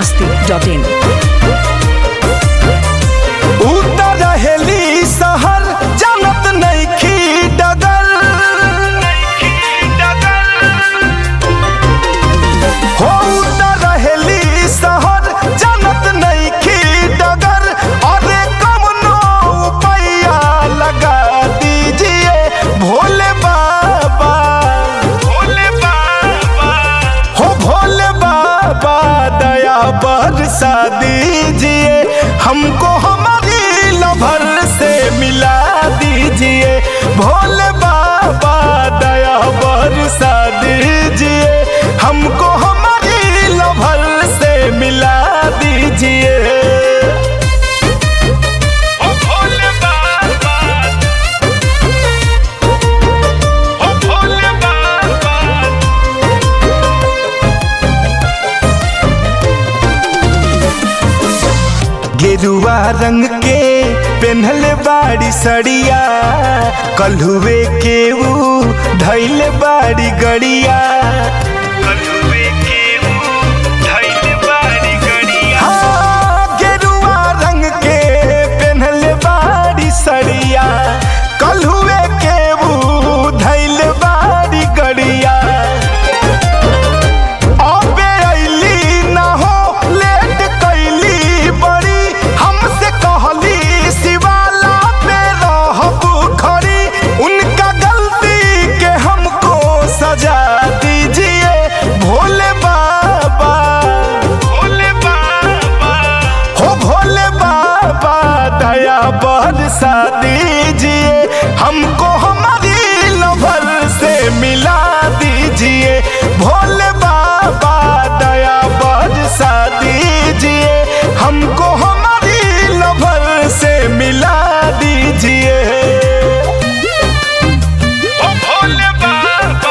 masti.in. उतर रहेली सहर जानत नइखी डगर हो उतर रहेली सहर जानत नइखी डगर अरे कमनो उपाया लगा दीजिए भोले बाबा भोले बाबा हो भोले बाबा दया बरसा दीजिए हमको हमारी लभर से मिला दीजिए भोले बाबा दया बरसा दीजिए हमको हमारी लभर से मिला दीजिए ओ भोले बाबा ओ भोले बाबा गेरुआ रंग के पेन्हले बाड़ी सड़िया कल्हुए के ऊ धैले बाड़ी गड़िया कल्हुए के ऊ धैले बाड़ी गड़िया हाँ, गेरुआ रंग के पेन्हले बाड़ी सड़िया कल्हुए के ऊ धैले बाड़ी गड़िया अबे अइली ना हो लेट कैली बड़ी हमसे कहली शिवाला पे रहब खड़ी उनका गलती के हमको सजा दीजिए भोले बाबा भोले बाबा हो भोले बाबा दया बरसा दीजिए हमको हमारी लभर से मिला दीजिए भोले बाबा दया बरसा दीजिए हमको हमारी लभर से मिला दीजिए ओ भोले बाबा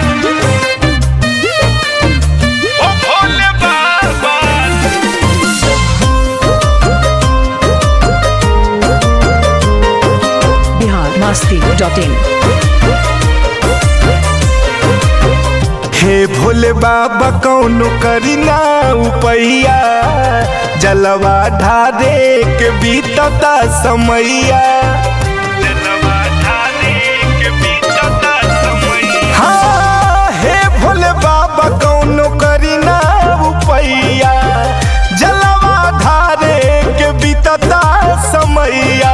ओ भोले बाबा Bihar masti.in. हे भोले बाबा कौनो करी ना उपैया जलवा ढारे के बीतता समैया हाँ, हे भोले बाबा कौनो करी ना उपैया जलवा ढारे के बीतता समैया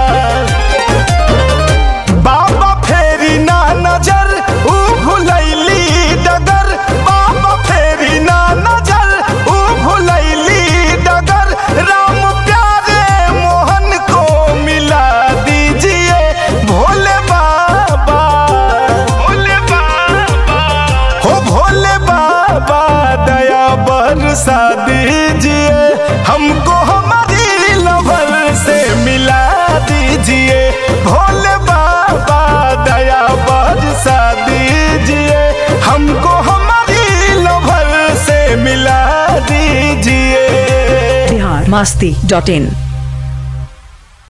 बाबा फेरी ना नजर ऊ भुलैली डगर बाबा फेरी ना नजर ऊ भुलैली डगर राम प्यारे मोहन को मिला दीजिए भोले बाबा भोले बाबा हो भोले बाबा दया बरसा दीजिए हमको हमारी लभर से मिला दीजिए भोले बाबा दया बरसा दीजिए हमको हमारी लभर से मिला दीजिए Bihar masti.in.